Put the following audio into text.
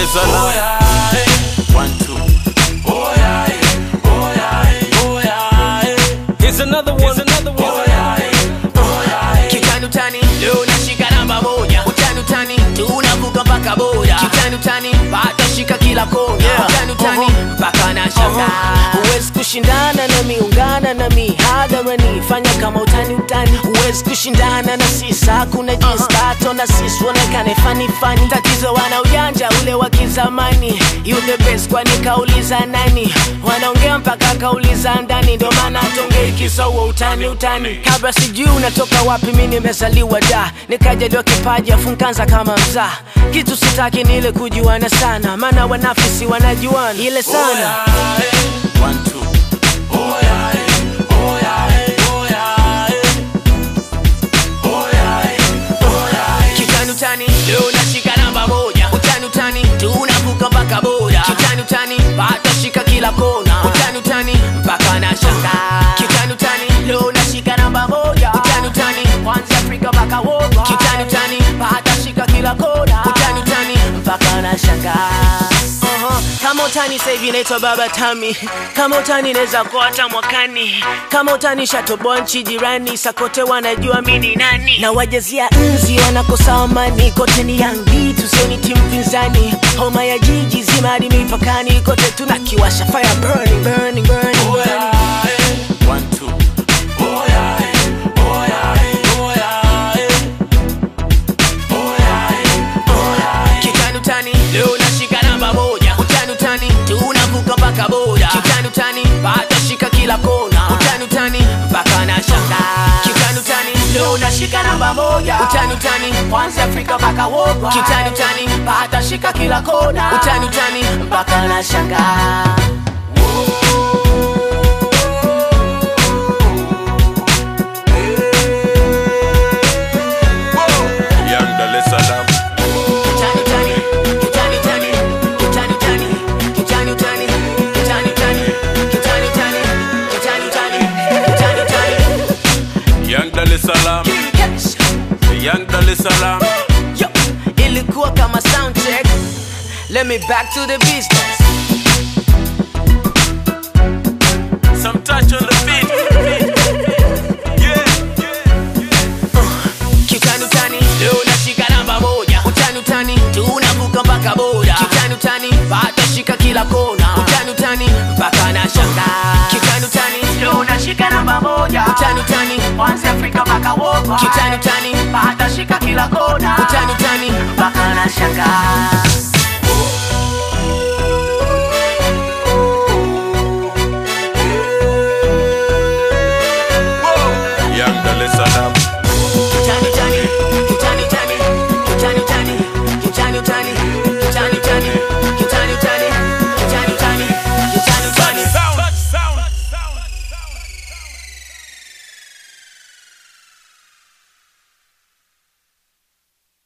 es Salaam. One, two. Here's another one. Here's another one. Kitani utani leo nashika namba moja utani utani tunavuka mpaka boda kitani utani bado shika kila kona Yeah. utani utani mpaka na shanga huwezi kushindana nami ungana nami hadharani fanya kama utani utani huwezi kushindana na sisi hakuna jinsi tato na sisi uonekane fani fani tatizo wana ujanja ule wa kizamani you the best kwani kauliza nani wanaongea mpaka kauliza ndani ndo maana tongei kisa huo utani utani kabla sijui unatoka wapi mi nimezaliwa da nikajaliwa kipaji afu nkaanza kama mzaa kitu sitaki ni ile kujuana sana maana wanafisi wanajuana ile sana One, two. kitani utani leo nashika namba moja utani utani tunavuka mpaka boda kitani utani bado shika kila kona utani utani mpaka na shanga kitani utani leo nashika namba moja utani utani kwanza Afrika mpaka woga kitani utani bado shika kila kona utani utani mpaka na shanga Uh-huh. kama utani sahivi naitwa baba tami kama utani naweza kuwa hata mwakani kama utani shatoboa nchi jirani sakote wanajua mi ni nani na wajazia nzi wanakosa amani kote ni yangi tusioni timu pinzani homa ya jiji zima hadi mipakani kote tunakiwasha fire burning, burning, burning, burning. One, two. kitani utani leo nashika namba moja utani utani tunavuka mpaka boda kitani utani bado shika kila kona utani utani mpaka na shanga kitani utani leo nashika namba moja utani utani kwanza Afrika mpaka woga kitani utani bado shika kila kona utani utani mpaka na shanga Young Dar es Salaam. Kitani utani, kitani utani, kitani utani, kitani utani, kitani utani, kitani utani, kitani utani, kitani utani. Young Dar es Salaam. Yes. Young Dar es Salaam. Yo, ilikuwa kama sound check let me back to the business Some touch on the beat. Yeah. Kitani utani, leo nashika namba moja. Utani utani, tunavuka mpaka boda. Kitani utani, bado shika kila kona. Utani utani, mpaka na shanga. Kitani utani, leo nashika namba moja. Utani utani, kwanza Afrika mpaka woga. Kitani utani, bado shika kila kona. Utani utani, mpaka na shanga. Young Dar es Salaam.